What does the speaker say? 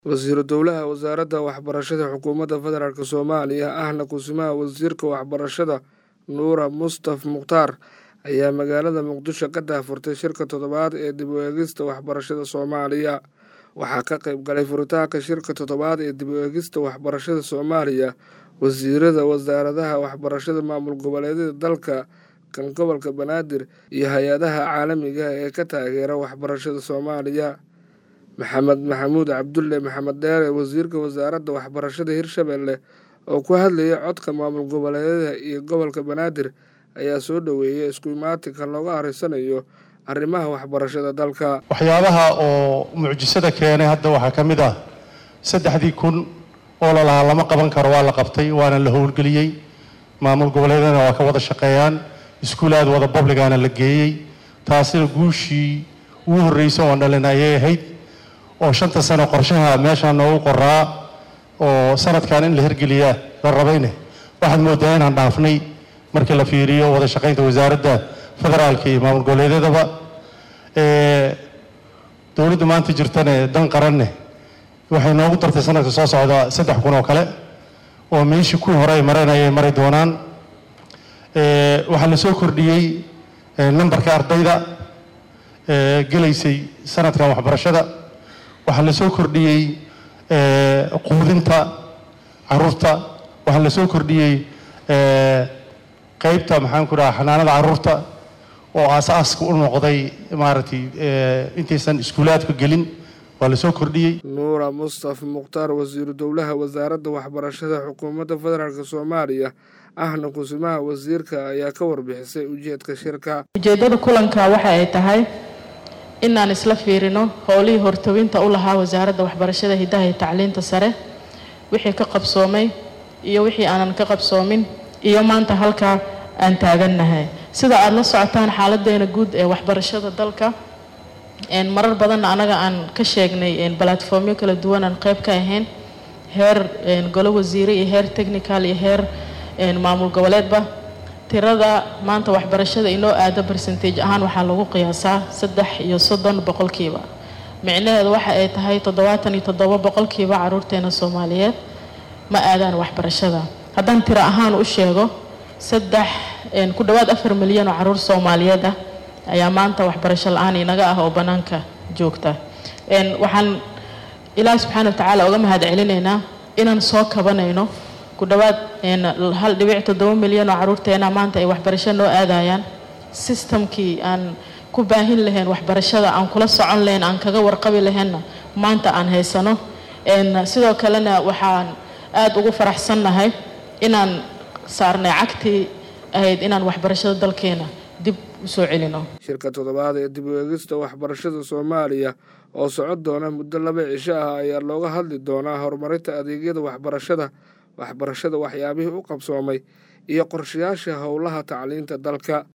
wasiiru dowlaha wasaaradda waxbarashada xukuumadda federaalk soomaaliya ahna kusimaha wasiirka waxbarashada nuura mustaf mukhtaar ayaa magaalada muqdisho ka daahfurtay shirka toddobaad ee dib u eegista waxbarashada soomaaliya waxaa ka qayb galay furitaanka shirka toddobaad ee dib u eegista waxbarashada soomaaliya wasiirada wasaaradaha waxbarashada maamul goboleedyada dalka kan gobolka banaadir iyo hay-adaha caalamiga ee ka taageera waxbarashada soomaaliya maxamed maxamuud cabdulle maxamed dheere wasiirka wasaaradda waxbarashada hirshabelle oo ku hadlayay codka maamul goboleedyada iyo gobolka banaadir ayaa soo dhoweeyay isku imaatinka looga arisanayo arrimaha waxbarashada dalka waxyaabaha oo mucjisada keenay hadda waxaa ka mid ah saddexdii kun oo lalahaa lama qaban karo waa la qabtay waana la howlgeliyey maamul goboleedyadana waa ka wada shaqeeyaan iskuulaad wada babligaana la geeyey taasina guushii ugu horreysa oon dhalin ayay ahayd oo shanta sano qorshaha meeshaan noogu qoraa oo sanadkan in la hirgeliyaa la rabayne waxaad moodaa inaan dhaafnay markii la fiiriyo wada shaqaynta wasaaradda federaalka iyo maamul goboleedyadaba dowladda maanta jirtane dan qaranne waxay noogu dartay sanadka soo socda saddex kun oo kale oo meeshii kuwii hore ay mareen ayay mari doonaan waxaa la soo kordhiyey nambarka ardayda gelaysay sanadkan waxbarashada waxaa la soo kordhiyey quudinta caruurta waxaa la soo kordhiyey qaybta maxaan ku dhaha xanaanada caruurta oo aasaaska u noqday maaragtay intaysan iskuulaadka gelin waa la soo kordhiyey nuura mustaf mukhtaar wasiiru dowlaha wasaaradda waxbarashada xukuumadda federaalk soomaaliya ahna kusimaha wasiirka ayaa ka warbixisay ujeedka shirka ujeeddada kulanka waxa ay tahay inaan isla fiirino howlihii hortawinta u lahaa wasaaradda waxbarashada hiddaha iyo tacliinta sare wixii ka qabsoomay iyo wixii aanan ka qabsoomin iyo maanta halkaa aan taagannahay sida aada la socotaan xaaladeena guud ee waxbarashada dalka marar badanna anaga aan ka sheegnay balatformyo kala duwan aan qayb ka ahayn heer golo wasiire iyo heer technical iyo heer maamul goboleedba tirada maanta waxbarashada inoo aado barsentage ahaan waxaa lagu qiyaasaa saddex iyo soddon boqolkiiba micnaheedu waxa ay tahay toddobaatan iyo toddoba boqolkiiba caruurteena soomaaliyeed ma aadaan waxbarashada haddaan tiro ahaan u sheego saddex ku dhowaad afar milyan oo caruur soomaaliyeed ah ayaa maanta waxbarasho la-aan inaga ah oo bannaanka joogta waxaan ilaahi subxaana wa tacaala uga mahad celinaynaa inaan soo kabanayno ku dhowaad hal dhibic toddoba milyan oo caruurteena maanta ay waxbarasho noo aadayaan sistamkii aan ku baahin lahayn waxbarashada aan kula socon lahayn aan kaga warqabi lahaynna maanta aan haysano sidoo kalena waxaan aada ugu faraxsannahay inaan saarnay cagtii ahayd inaan waxbarashada dalkeena dib usoo celino shirka toddobaad ee dib u eegista waxbarashada soomaaliya oo socon doona muddo laba cisho ah ayaa looga hadli doonaa horumarinta adeegyada waxbarashada waxbarashada waxyaabihii u qabsoomay iyo qorshayaasha howlaha tacliinta dalka